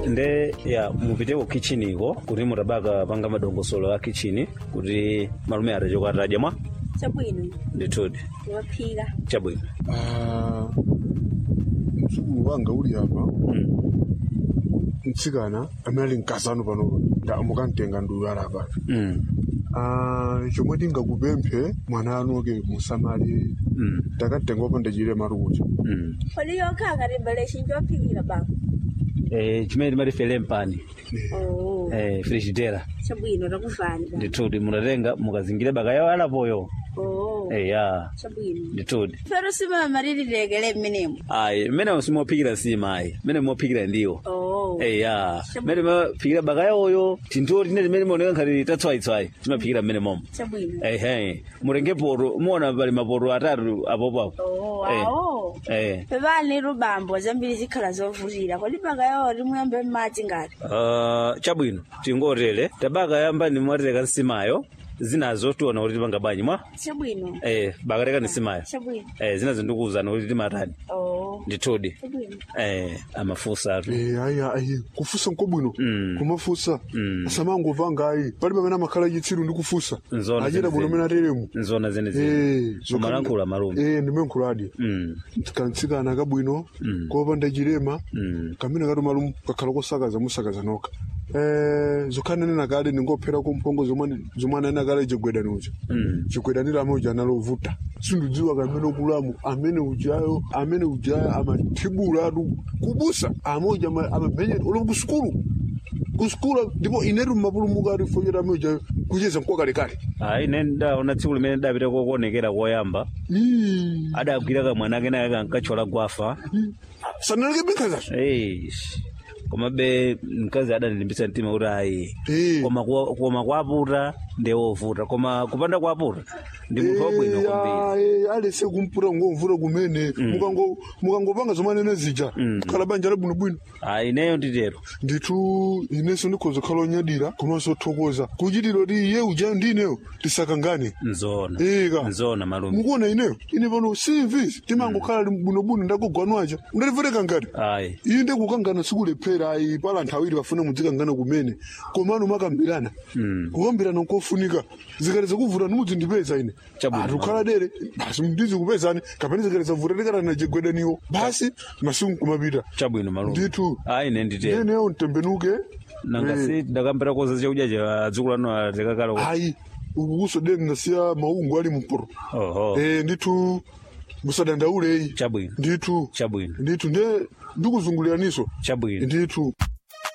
nde ya mupiteko kitcheniko kuti mutabaka panga madongosolo a kitchen kuti malume atachoka atadya mwa chabwino ndithudi waphika chabwino Ah, mzukulu wanga uli apa Mm. mtsikana amene ali mkazano panopa ndamukamtenga nduyala apa Mm. Ah, chomwe tingakupemphe mwana anuke musamali Mm. takatenga opanda chilema kuti Mm. kodi yokhanga timbaleshi njophikira baba Eh, chimene timati fele mpani oh eh, frigidera chabwino takuvani baba ndithudi munatenga mukazingire baka yawo alapoyo oh eh, ya chabwino ndithudi pero simama lililekele mmenemo ayi mmene simuphikira sima ayi mmene muphikira ndiwo oh eya Chabu- mmene maphikira baka yawoyo tintoti tine timene maoneka nkhati tatswaitswai timaphikira mmene momo chabwino ehe mutenge poto muona pali mapoto atatu apopapo oh Eh. awo eh. pepani lubambo zambiri zikhala zovutira kodi baka yawo limuyambe m'madzi ngati Uh, chabwino tingotere tabaka yambani mwatereka nsimayo zinazo tiona kuti timanga banyi mwa chabwino eh, baka teka nsimayo chabwino eh, zinazo ndikuwuzana kuti timatani oh ndithudi chabwino eh, amafusa atu Eh, ayi ayi kufusa nkobwino Mm. kumafusa Mm. asamangova ayi pali pamene amakhala chitsiru ndi kufusa Nzona achita bwino zenizeni. mene ateremu nzona zene Eh, zene zokha- umalankhula malume eh ndimenkhuladi Mm, kantsikana kabwino Mm. kopanda chilema mm, kamene kati malumu kakhala kosakaza musakaza nokha eh zokhananena kale ningophera kumphongo zomwe zomwe ananena kale chigwedani uja mm. chigwedaniro amene uja analovuta sindidziwa kamene okulamu amene ujayo amene ujayo amathibula atu kubusa amoja amamenyera olo kusukulu kusukulu ndipo inetu mmapulumuka ati fochera amene ujayo kucheza mkwakalekale ayi ine ndaona tsiku limene dapita kokuonekera koyamba Ii, adagwira kamwana kena kankachola gwafa sanaleke bikhazazo Eish. koma be mkazi adanilimbitsa mtima kuti ayi Eh. koma kwa- koma kwaputa ndewovuta koma kupanda kwaputa ndi munthu wabwino kwambiri alese kumputa ngomvuta kumene Mukango- mukangopanga zomanene zija khala banja labwinobwino ayi ineyo nditero ndithu inenso ndikhoza khala onyadira komanso othokoza kuchitira kuti iye uja ndi ineyo tisakangane nzona ika nzona malume mukuona ineyo ine pano simvisi timangokhala li bwinobwino ndakugwanwaja undativete ngati ayi iyi ndikukangana sikulephera ayi pala anthu awiri bafuna mudzikangana kumene komano makambirana kukambirana nkofunika zikati zakuvuta nimudzindipeza ine Chabwino. atukhala dere basi ndizikupezani kapena zikati zavuta tikatana jegwedaniwo basi masiku kumapita chabwino malume ndithu ayi ine nditero ineyo ntembenuke nanga si ndakambira koza chakudya cha adzukulu atekakalo ayi ukukuso deni nasiya maungu ali mporo oho eh ndithu musadandaulei chabwino ndithu chabwino ndithu nde ndikuzunguliraniso chabwino ndithu